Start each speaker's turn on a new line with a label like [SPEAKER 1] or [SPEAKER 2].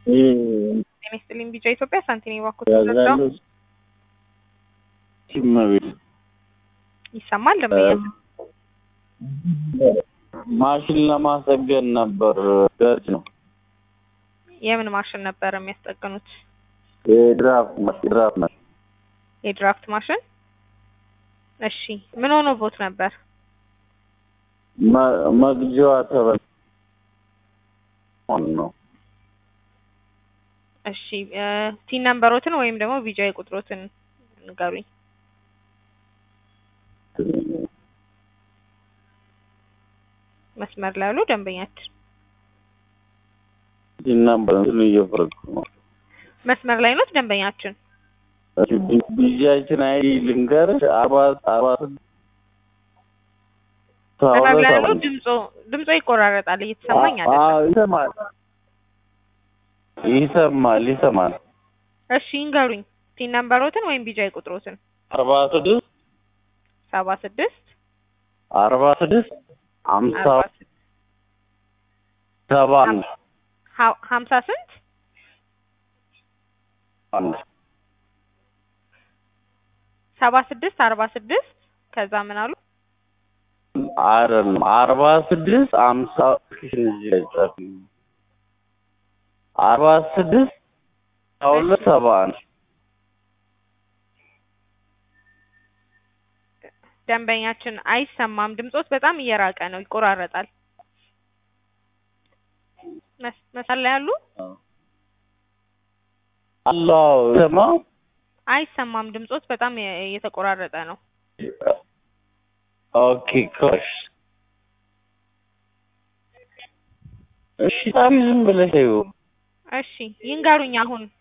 [SPEAKER 1] ጤና ይስጥልኝ ቢጫ ኢትዮጵያ ሳንቲኔ ባኮት ተዘጋው
[SPEAKER 2] ያዛሉ ሲመቤት
[SPEAKER 1] ይሰማል ደንበኛ
[SPEAKER 2] ማሽን ለማስጠገን ነበር። ገጭ ነው
[SPEAKER 1] የምን ማሽን ነበር የሚያስጠግኑት?
[SPEAKER 2] የድራፍት ማሽን ድራፍት ማሽን
[SPEAKER 1] የድራፍት ማሽን። እሺ ምን ሆኖ ቦት ነበር?
[SPEAKER 2] መ- መግጃዋ ተበል ነው
[SPEAKER 1] እሺ ቲን ነምበሮትን ወይም ደግሞ ቢጃ ቁጥሮትን ንገሩኝ። መስመር ላይ ያሉ ደንበኛችን
[SPEAKER 2] ሲናበር እየፈረኩ ነው።
[SPEAKER 1] መስመር ላይ ነው ደንበኛችን።
[SPEAKER 2] ቢጃችን አይ ልንገርሽ አርባ አርባ ስድስት
[SPEAKER 1] መስመር ላይ ያሉ ድምጾ ድምጾ ይቆራረጣል እየተሰማኝ አይደለም።
[SPEAKER 2] አዎ ይሰማል ይሰማል ይሰማል።
[SPEAKER 1] እሺ ይንገሩኝ ቲን ነምበሮትን ወይም ቢጃ ቁጥሮትን
[SPEAKER 2] አርባ ስድስት
[SPEAKER 1] ሰባ ስድስት
[SPEAKER 2] አርባ ስድስት ሀምሳ
[SPEAKER 1] አርባ ስድስት
[SPEAKER 2] ሰባ አንድ
[SPEAKER 1] ሀ- ሀምሳ ስንት
[SPEAKER 2] አንድ
[SPEAKER 1] ሰባ ስድስት አርባ ስድስት ከዛ ምን አሉ?
[SPEAKER 2] አይደለም አርባ ስድስት ሀምሳ እዚህ ላይ ጻፊ አርባ ስድስት ሁለት ሰባ አንድ
[SPEAKER 1] ደንበኛችን አይሰማም። ድምጾት በጣም እየራቀ ነው፣ ይቆራረጣል። መስ- መስመር ላይ ያሉ
[SPEAKER 2] አላህ ሰማ
[SPEAKER 1] አይሰማም። ድምጾት በጣም የ- እየተቆራረጠ ነው።
[SPEAKER 2] ኦኬ ኮሽ እሺ ጣሚ ዝም ብለሽ ይኸው
[SPEAKER 1] እሺ ይንገሩኝ አሁን